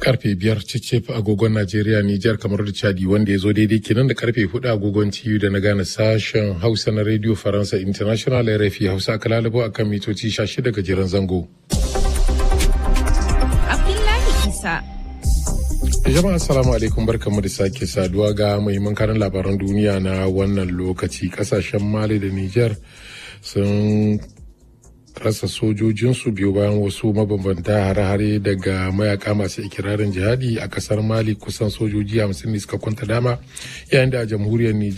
karfe biyar cicif agogon Najeriya Nijar kamar da Chadi wanda ya zo daidai kenan da karfe hudu agogon TU da na gane sashen Hausa na Radio Faransa International RFI Hausa aka lalabo a kan mitoci 16 gajeren zango. Abdullahi Isa. Jama'a assalamu alaikum barkamu da sake saduwa ga muhimman karin labaran duniya na wannan lokaci kasashen Mali da Nijar sun rasa sojojinsu biyu bayan wasu mabambanta hare-hare daga mayaka masu ikirarin jihadi a kasar mali kusan sojoji hamsin ne suka kwanta dama yayin da a jamhuriyar nijar